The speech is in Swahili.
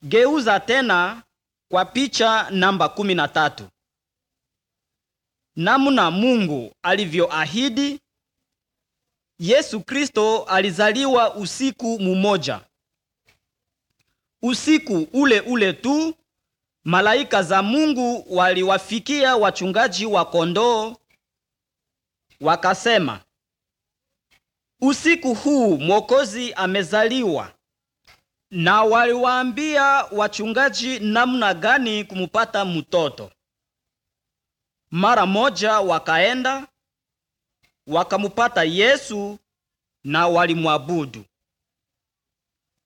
Geuza tena kwa picha namba kumi na tatu. Namna Mungu alivyoahidi, Yesu Kristo alizaliwa usiku mmoja. Usiku ule ule tu malaika za Mungu waliwafikia wachungaji wa kondoo wakasema, usiku huu Mwokozi amezaliwa, na waliwaambia wachungaji namna gani kumupata mtoto. Mara moja wakaenda wakamupata Yesu na walimwabudu.